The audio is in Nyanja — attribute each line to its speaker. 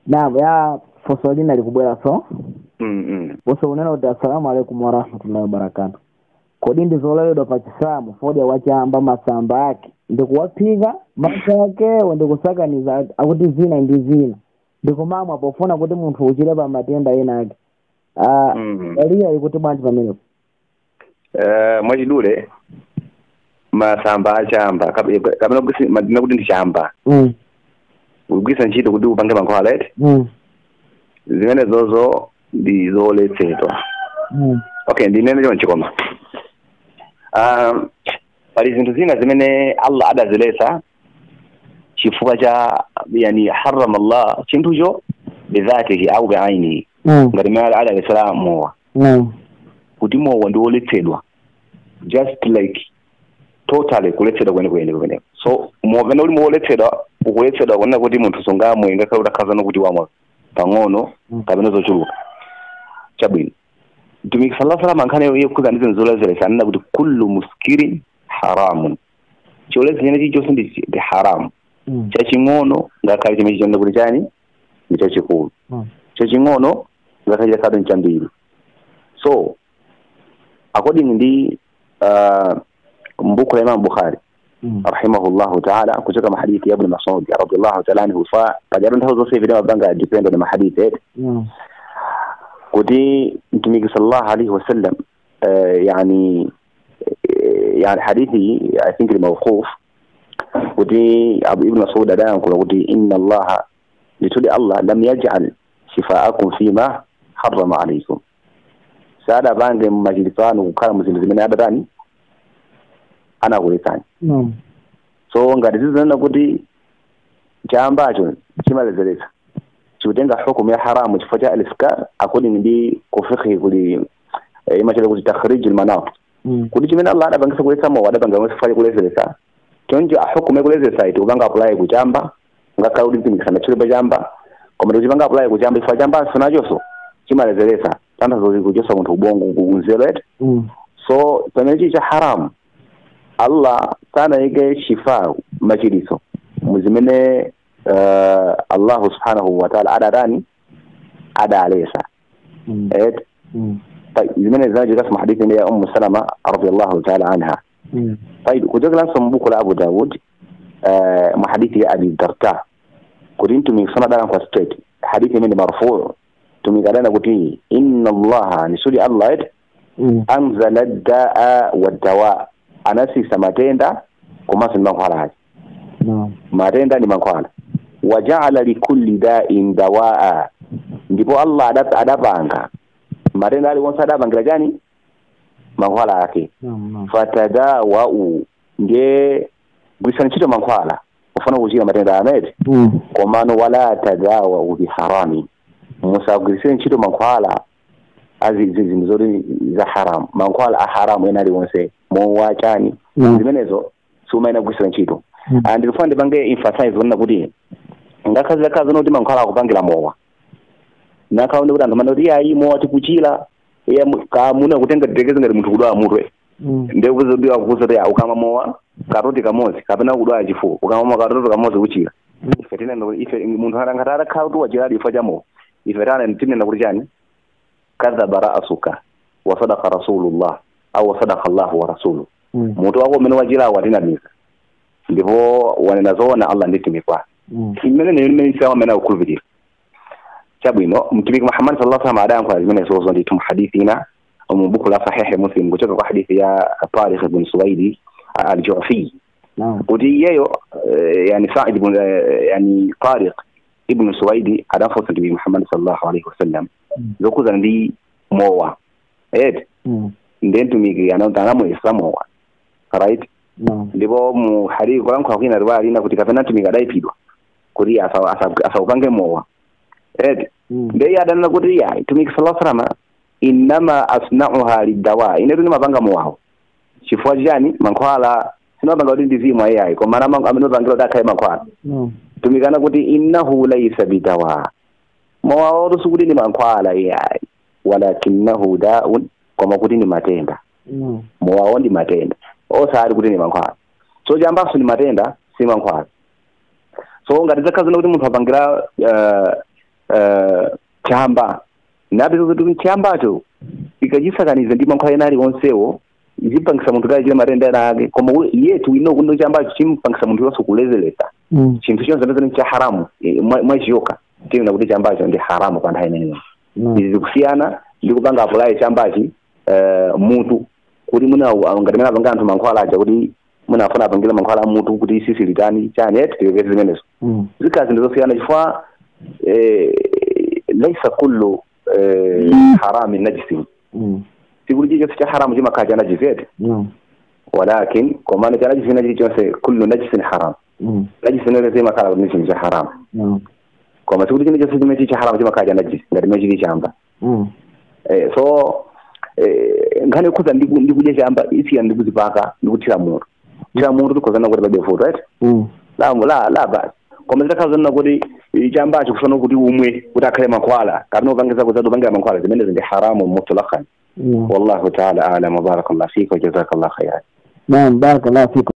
Speaker 1: naam ya foso lina likubwera so
Speaker 2: mm -mm.
Speaker 1: bose unena kuti assalamu alaikum warahmatullahi wabarakatu kodi ndizololedwa pa chisamu fodya wachamba masamba ake ndikuwaphika masa akewo ndikusakaniza ake akuti zina ndi zina ndikumamwa pofuna kuti munthu uchire pa matenda ena ake Ah,
Speaker 2: Mhm.
Speaker 1: eliya ikuti bwanji pamenepo
Speaker 2: Eh, mwachidule masamba achamba kap- kapena kugwisi- madina kuti ndi chamba
Speaker 1: Mm,
Speaker 2: kugwisa ntchito kuti upange mankhwala right
Speaker 1: mm,
Speaker 2: zimene zozo ndi zoletsedwa
Speaker 1: mm,
Speaker 2: okay ndinene chonchi koma um, pali zinthu zina zimene allah adaziletsa chifukwa cha yani harama allah chinthucho bidhatihi au biainihi
Speaker 1: mm,
Speaker 2: ngati mmene adaletsera mowa
Speaker 1: mm,
Speaker 2: kuti mowa ndi woletsedwa just like totally kuletsedwa kwenekwene kumeneko so mopene uli moletsedwa ukuletsedwa kunena kuti munthu sungamwe ngakhale utakhazana kuti wamwa pang'ono
Speaker 1: Mm.
Speaker 2: kapena zochuluka chabwino mtumiki sala salam ankhani yekhuza ndi zinthu zoledzeretsa anena kuti kullu muskirin haramun chioledzera chilichonse ndi ndi haramu
Speaker 1: mm,
Speaker 2: chaching'ono ngakhale chimene chichonena kuti chani ndi chachikulu
Speaker 1: mm,
Speaker 2: chaching'ono ngakhale chasadu ndi chambiri so according ndi uh, mbuku la imam bukhari
Speaker 1: mm,
Speaker 2: rahimahullahu taala kutoka mahadithi ya ibn masud radiallahu taala anhu fa pajatu nthawi zonse ivi mabanga depend na mahadithi ete
Speaker 1: mm,
Speaker 2: kuti mtumiki sallallahu alaihi wasallam uh, yani eh, yani hadithi i think ni mawquf kuti abu ibn masud adayankula kuti inna allaha lituli allah lam yaj'al shifaakum fima harrama alaikum saada bange mumachilipano kukhala muzinthu zimene adatani anakuletsani
Speaker 1: mm,
Speaker 2: so ngati zizinena kuti chambacho chimaledzeretsa chikutenga hukumu ya haramu chifukwa cha aliskar according ndi kufikhi kuli eh, imachita kuti takhrij almanat
Speaker 1: mm,
Speaker 2: kuti chimene allah adapangisa kuletsa mowa adapanga masifa chakulezeresa choncho ahukumu yakulezeresa iti kupanga apply kuchamba ngakhale kuti mpindikisana chilipo chamba koma tichipanga apply kuchamba chifukwa chambanso nachonso chimalezeresa tanthauzo kuchosa munthu ubongo kunzero eti
Speaker 1: mm,
Speaker 2: so pamene chili cha haramu allah sanayike shifa machiliso muzimene uh, allahu subhanahu wataala adatani adalesa
Speaker 1: mm,
Speaker 2: et
Speaker 1: mm,
Speaker 2: طيب zimene zinajika mu hadithi ile ya ummu salama radiyallahu ta'ala anha
Speaker 1: mm,
Speaker 2: طيب kutoka lanso mbuku la abu daud uh, mu hadithi ya abi darda kuti mtumi sana dala kwa straight hadithi imene marfu tumikadana kuti inna allaha nisudi allah et
Speaker 1: mm,
Speaker 2: anzala daa wadawa anasisa matenda komanso ndi mankhwala ake
Speaker 1: no,
Speaker 2: matenda ndi mankhwala wajaala likulli dain dawaa ndipo allah adap- adapanga matenda aliwonse adapangira chani mankhwala ake
Speaker 1: no, no,
Speaker 2: fatadawau ndiye gwiritsani ntchito mankhwala ufuna kuchira matenda amene
Speaker 1: mm,
Speaker 2: komano wala tadawau biharami musagwiritsire ntchito mankhwala azizinthu zoti za haramu mankhwala a haramu ena aliwonse mowa chani
Speaker 1: Mm.
Speaker 2: zimenezo siumayenera kugwiritsira ntchito
Speaker 1: Mm.
Speaker 2: and ndikufuna ndipange emphasize kunena kuti ngakhale zakazi zoti mankhwala akupangira mowa nakhaonde kuti anthu amene kuti iyayi mowa tikuchira iya mu- kamuna kutenga titekeze ngati munthu kudwala mutwe
Speaker 1: mm,
Speaker 2: ndekuzidiwa kukuza kuti ukama mowa katoti kamodzi kapena kudwala chifuwa ukama mowa katoti kamodzi kuchira ife tinena kuti ife munthu ngati atakhala kuti wachiradi chifukwa cha mowa ife tana tinena kuti chani kadhaba ra'suka wa sadaqa rasulullah au wa sadaqa allahu wa rasuluhu
Speaker 1: mm,
Speaker 2: mutu wako umene wachirawo atinamiza ndipo wanena zoona allah ndi timikwa
Speaker 1: mm,
Speaker 2: imene niyo imene isilamu amene akukhulupirira chabwino mtumiki muhammad sallallahu alaihi wasallam adayankhula zimene zozo ndithu muhadithi ina mu buku la sahihi muslim kuchoka kwa hadithi ya tarikh ibn suwaidi al-ju'fi
Speaker 1: no,
Speaker 2: kuti iyeyo eh, yani sa'id ibn eh, yani tariq ibn suwaidi adafunsa mtumiki muhammad sallallahu alaihi wasallam
Speaker 1: Mm.
Speaker 2: zokuzana ndi mowa eti
Speaker 1: mm,
Speaker 2: ndiye mtumiki anamuyesa mowa right
Speaker 1: no,
Speaker 2: ndipo mu hadithi kulankhula kwina riwaya lina kuti kapena mtumiki adayipidwa kuti asa- asa- asaupange mowa eti
Speaker 1: mm,
Speaker 2: ndiye adanena kuti ya mtumiki sallallahu alaihi wasallam innama asna'uha lidawa ine tuni mapanga mowawo chifukwa chani mankhwala sinopanga kuti ndizimwa iyayi koma ana amene opangira kuti akhale mankhwala
Speaker 1: no,
Speaker 2: tumikana kuti innahu laysa bidawa mowawo sikuti ni mankhwala iyayi walakinahu daun koma kuti ni matenda
Speaker 1: no,
Speaker 2: mowawo ndi matenda osati kuti ni mankhwala so chambanso ni matenda si mankhwala so ngati zakhala zina kuti munthu apangira uh, uh, chamba napeza kuti chiyambacho ikachisakaniza ndi mankhwala ena aliwonsewo izimpangisa munthu kale chile matenda ena ake koma we- yetu ino kundo chiyambacho chimpangisa munthu yonse kulezeresa
Speaker 1: Mm.
Speaker 2: chinthu chonse pezani cha haramu eh, mwa- mwachiyoka tiona kuti chiyambacho ndi haramu pa nthawi imeneyo
Speaker 1: Mm.
Speaker 2: izi zikusiyana ndi kupanga apulayi chambachi uh, mutu kuti muna ngati mene apanga anthu mankhwala aja kuti munafuna apangire mankhwala a mutu kuti isisi litani chani eti tiwekeze zimenezo
Speaker 1: Mm.
Speaker 2: zikazi ndizosiyana chifukwa eh, laisa kullu eh, harami najisin
Speaker 1: Mm.
Speaker 2: sikuti chilichonse cha haramu chimakhala cha najisi eti
Speaker 1: No.
Speaker 2: walakin komano cha najisi na chilichonse kullu najisin haram
Speaker 1: Mm.
Speaker 2: najisi nolese imakhala kuti ni chinthu cha haramu
Speaker 1: No.
Speaker 2: koma sikuti chilichonse chimene chili cha haramu chimakhala cha najisi ngati mene chili chamba
Speaker 1: Mm.
Speaker 2: eh, so eh, nkhani ikhoza ndikudya chamba isiyana ndikuzipaka ndikuthira mutu thira mutu tikhozana kuti pabe futo right
Speaker 1: Mm.
Speaker 2: la la la basi koma zitakhala zonena kuti chambacho kufana kuti umwe kuti akhale mankhwala kapena upangiza kuti upangira mankhwala zimenezi ndi haramu mutlaqan
Speaker 1: No.
Speaker 2: wallahu taala alam wa barakallahu fika wa jazakallahu khairan
Speaker 1: Naam, barakallahu fikum.